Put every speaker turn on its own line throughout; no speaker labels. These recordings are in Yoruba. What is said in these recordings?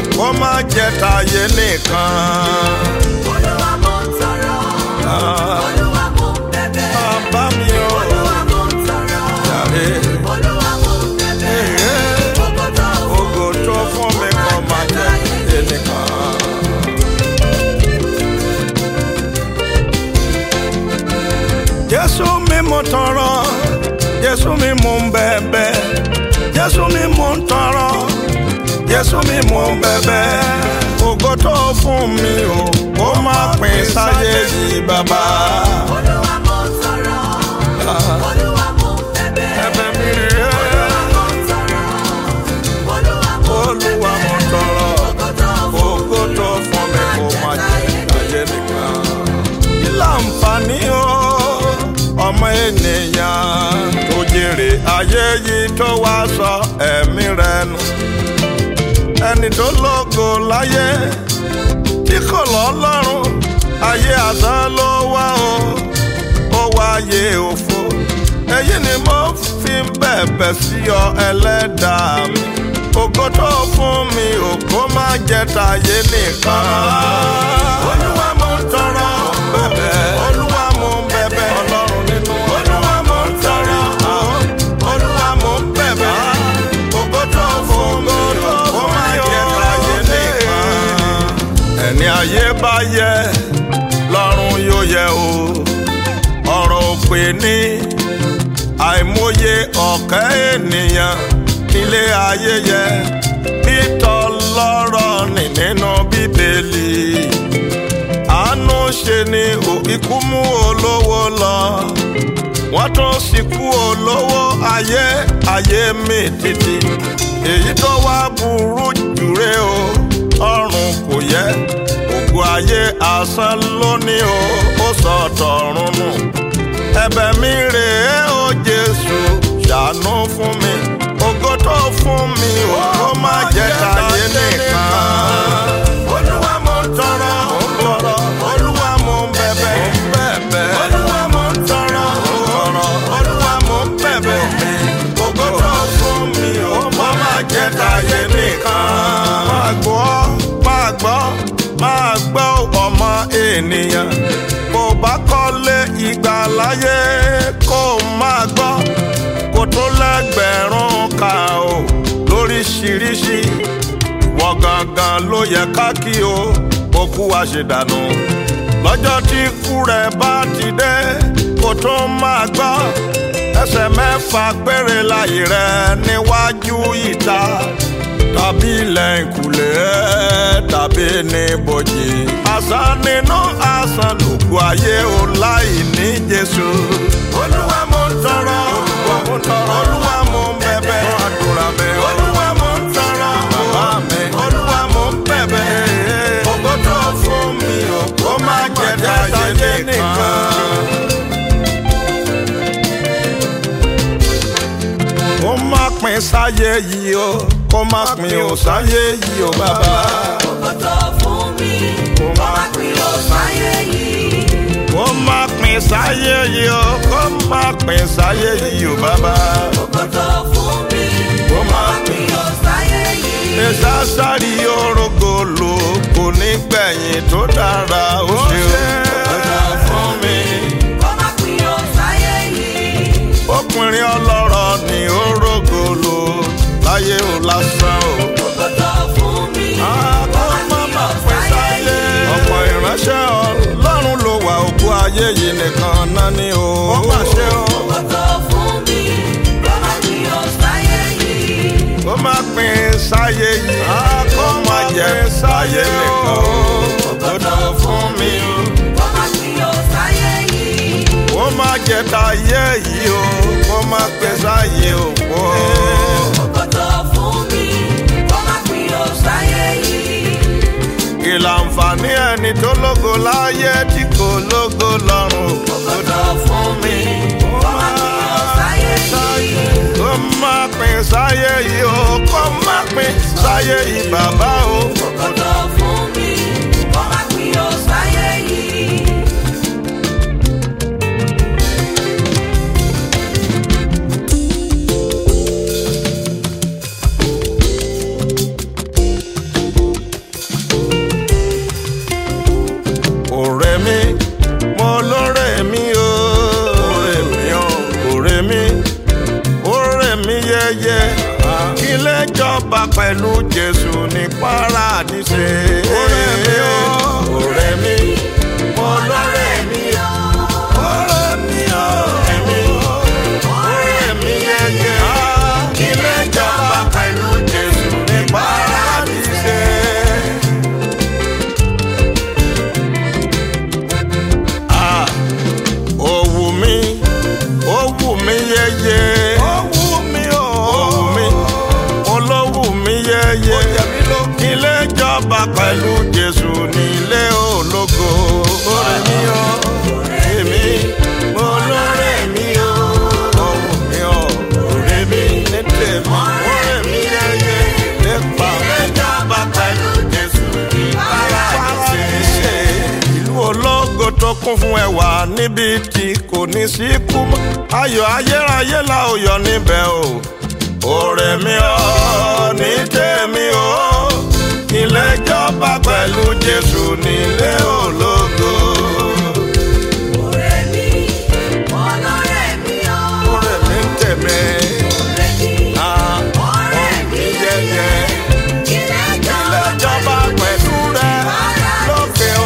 kó má jẹ́ tayé nìkan.
Olúwa mo ń tọrọ. Olúwa mo ń bẹ̀bẹ̀.
bàbá mi ò
Olúwa mo ń tọrọ.
jàre.
Olúwa mo ń bẹ̀bẹ̀. Gbogbo tó
Ògo tó fún mi kó má jẹ́ tayé nìkan. Jésù mi mo tọrọ, Jésù mi mo ń bẹ̀bẹ̀, Jésù mi mo ń tọrọ, Jésù mi mo ń bẹ̀bẹ̀. Ògo tó fún mi o, kó má pín sáyé yìí bàbá.
Olúwa mo ń tọrọ. Olúwa mo ń bẹ̀bẹ̀.
Ẹ̀bẹ̀ mi rè é,
Mo ń tọrọ. Olúwa mo ń
Olúwa mo
bẹ̀bẹ̀.
tọrọ.
Gbogbo tó
Ògo tó fún mi kó má jẹ́ tayé nìkan. Kí láǹfààní o, ọmọ ènìyàn tó jèrè ayé yìí tó wá sọ ẹ̀mí rẹ̀ nù. Ẹni tó lógo láyé tí kò lọ́lọ́run, ayé àtàn ló wá o, ó wáyé òfo. Èyí ni mo fi ń bẹ̀bẹ̀ sí ọ ẹlẹ́dàá mi. Ògo tó fún mi ò kó má jẹ́ tayé nìkan. Olúwa mo ń tọrọ bẹ̀bẹ̀. Olúwa mo ń bẹ̀bẹ̀. Ọlọ́run nínú Olúwa mo ń tọrọ. Olúwa mo ń bẹ̀bẹ̀. Ògo tó fún mi ò kó má jẹ́ tayé nìkan. Ẹni ayé bá yẹ lọ́run yóò yẹ o. Ọ̀rọ̀ òpè ní àìmọye ọ̀kẹ́ ènìyàn nílé ayé yẹ bí tọlọ́rọ̀ ní nínú bíbélì àánú ṣe ni ò ikú mú olówó lọ wọ́n tún sìnkú olówó ayé ayé mi títí èyí tó wá burú jùre o ọrùn kò yẹ ògo ayé asán lónìí o ó sọ tọ̀run nù ẹ̀bẹ̀ mi rèé o Jésù ṣàánú fún mi ògo tó fún mi ò kó má jẹ́ tayé nìkan. Olúwa mo ń tọrọ tọrọ Olúwa mo ń bẹ̀bẹ̀ bẹ̀bẹ̀ Olúwa mo ń tọrọ tọrọ Olúwa mo ń bẹ̀bẹ̀ ògo tó fún mi ò kó má jẹ́ tayé nìkan. Máa gbọ́ máa gbọ́ máa gbọ́ ọmọ ènìyàn bó bá kọ́lé ìgbà láyé kó máa gbọ́ kó tó lẹ́gbẹ̀rún ká o lóríṣiríṣi wọ́n gangan ló yẹ ká kí o kó kú wá ṣe dànù lọ́jọ́ tí ikú rẹ̀ bá ti dé kó tó máa gbọ́ ẹsẹ̀ mẹ́fà péré láyé rẹ̀ níwájú ìta tàbí ilẹ̀ ìkùlé tàbí ní bòjì. àṣà nínú àṣà lògùn ayé o láì ní Jésù. Olúwa mo ń tọrọ Olúwa mo ń tọrọ Olúwa mo ń bẹ̀bẹ̀ àdúrà mi. Olúwa mo ń tọrọ bàbá mi. Olúwa mo ń bẹ̀bẹ̀ ògo tó fún mi ò kó má jẹ́ táyé nìkan. kó má pín sáyé yìí o kó má pín ò sáyé yìí o bàbá.
Gbogbo tó fún mi. Kó má pín ó sáyé yìí.
kó má pín sáyé yìí o kó má pín sáyé yìí o bàbá.
Gbogbo tó fún mi.
Kó
Kó
má
má pín ó sáyé yìí.
ìsásárì orogolo kò ní gbẹ̀yìn tó dára ó ṣe o. ọjà fún mi.
Kó má pín ó sáyé yìí.
ọkùnrin ọlọ́rọ̀ ní orogolo láyé o lásán o.
Gbogbo tó fún mi. Kó má pín ó sáyé yìí.
ọ̀pọ̀ ìránṣẹ́ ọlọ́run ló wà òkú ayé yìí nìkan náà ni o. ó mà ṣe o.
Gbogbo tó fún mi. Kó má pín ó sáyé yìí.
kó má pín sáyé yìí. kó má jẹ́ sáyé nìkan o. òdodo fún mi o.
Kó má pín ó sáyé yìí.
kó má jẹ́ táyé yìí o. kó má pín sáyé òpó.
Gbogbo tó fún mi. Kó má pín ó sáyé yìí.
kí láǹfààní ẹni tó lógo láyé tí kò lógo lọ́run.
Gbogbo tó fún mi. Kó má pín ó sáyé yìí.
kó má pín sáyé yìí o. kó má pín sáyé yìí bàbá o.
Gbogbo tó fún mi. Kó má pín ó sáyé yìí.
ní paradíṣe. ọ̀rẹ́ mi o ọ̀rẹ́ mi mo lọ́rẹ́ mi o ọ̀rẹ́ mi o ọ̀rẹ́ mi yẹyẹ ilé ìjọba pẹ̀lú Jésù ní paradíṣe. Ah, ó wù mí ó wù mí yẹyẹ. ó wù mí o. ó wù mí olówù mí yẹyẹ. ilé ìjọba pẹ̀lú Jésù nílé ológo. ọ̀rẹ́ mi o èmi mo lọ́rẹ́ mi o. ó wù mí o ọ̀rẹ́ mi ní tèmi. ọ̀rẹ́ mi yẹyẹ nípa ilé ìjọba pẹ̀lú Jésù ní paradíṣe. ìlú ológo tó kún fún ẹwà níbi tí kò ní sí kú mọ́. ayọ̀ ayérayé la ó yọ níbẹ̀ o. ọ̀rẹ́ mi ò ní tèmi o. ilé ìjọba pẹ̀lú Jésù nílé ológo.
ọ̀rẹ́ mi ọlọ́rẹ́ mi o.
ọ̀rẹ́ mi ń tèmi.
ọ̀rẹ́ mi
Ah,
ọ̀rẹ́ mi yẹyẹ. ilé
ilé
ìjọba
ìjọba pẹ̀lú rẹ lókè o.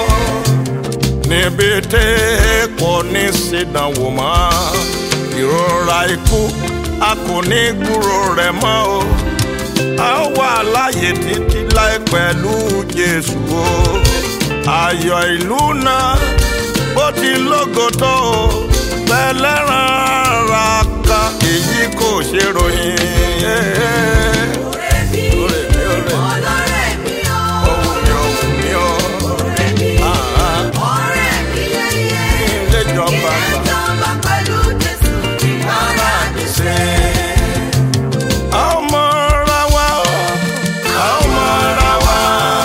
níbi tí kò ní sídánwò mọ́ ìrora ikú a kò ní gbúrò rẹ̀ mọ́ o. a ó wà láàyè títí láì pẹ̀lú Jésù o. ayọ̀ ìlú náà bó ti lógo tó o. pẹ̀lẹ́ràn ara kan èyí kò ṣe ròyìn.
ọ̀rẹ́ mi
ọ̀rẹ́ mi ọ̀rẹ́ mi.
ọlọ́rẹ́ mi o.
Ohun mi, ohun mi, oh.
ọ̀rẹ́ mi
Ah,
ọ̀rẹ́ mi yẹyẹ.
ilé ìjọba
ilé
gbà.
ìjọba pẹ̀lú Jésù ní paradíṣe.
A ó mọra wa o, a ó mọra wa.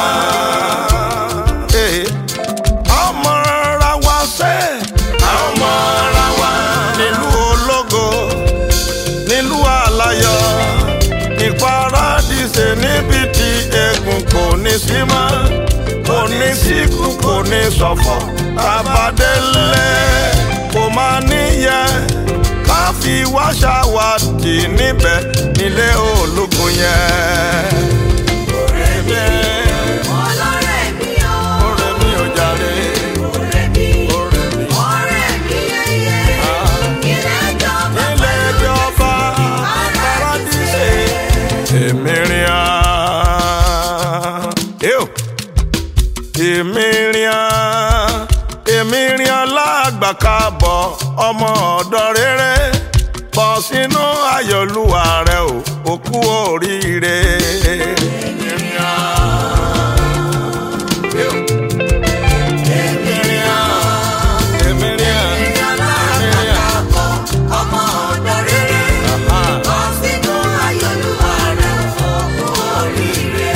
Eh, a ó mọra wa sẹ́, a ó mọra wa. Nílùú ológo, nílùú aláyọ̀, ní paradíṣe níbi tí egun kò ní sí mọ́. Kò ní síkú, kò ní ṣọ̀fọ̀, àbádélé kò máa níyẹ ká fi wá ṣàwádìí níbẹ̀ nílé ológun yẹn. ọ̀rẹ́ mi
ọlọ́rẹ́ mi o.
ọ̀rẹ́ mi ò jàre.
ọ̀rẹ́ mi
ọ̀rẹ́ mi.
ọ̀rẹ́ mi yẹyẹ.
Ah.
ilé ìjọba
ilé
pẹ̀lú
ìjọba
Jésù ní
paradíṣe. èmi rìn án. Ew. èmi rìn án. èmi rìn án lágbàkábọ̀ ọmọ ọ̀dọ́ rere bọ̀ sínú ayọ̀lúwa rẹ o òkú oríire. èmi rìn án. Ew. èmi rìn án. èmi rìn án.
ìjọba
èmi rìn án.
àpapọ̀ ọmọ ọ̀dọ́ rere.
Aha.
bọ́ sínú ayọ̀lúwa rẹ̀ òkú oríire.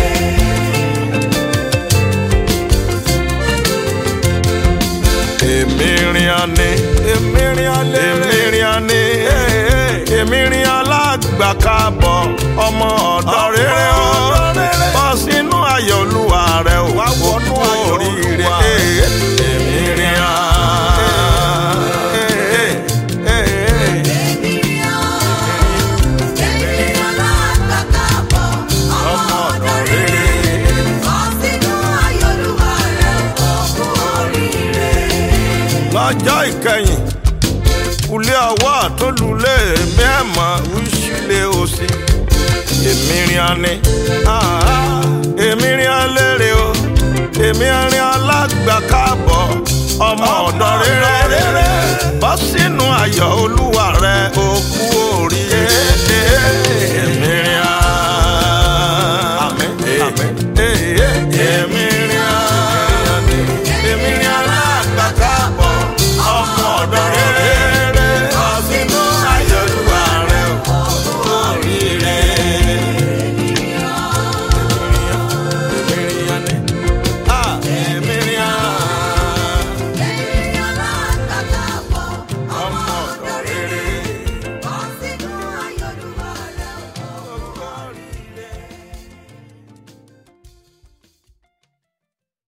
èmi rìn àní èmi rìn àlè èmi rìn àní èmi rìn alágbàkábọ̀ ọmọ ọ̀dọ́ rere o bọ́ sínú ayọ̀ olúwa rẹ o wá wọnú oríire èmi rìn
èmi rí ọ. èmi rí alágbàkábọ̀ ọmọ ọ̀dọ́ rere. bọ́ sínú ayọ̀lúwa rẹ̀ òkú oríire.
lọ́jọ́ ìkẹyìn kulé ọwọ́ àtọ́lulẹ̀ èmi ẹ̀ mọ̀ wíṣílẹ̀ òsì èmi rìn àní èmi rìn àlérè o èmi rìn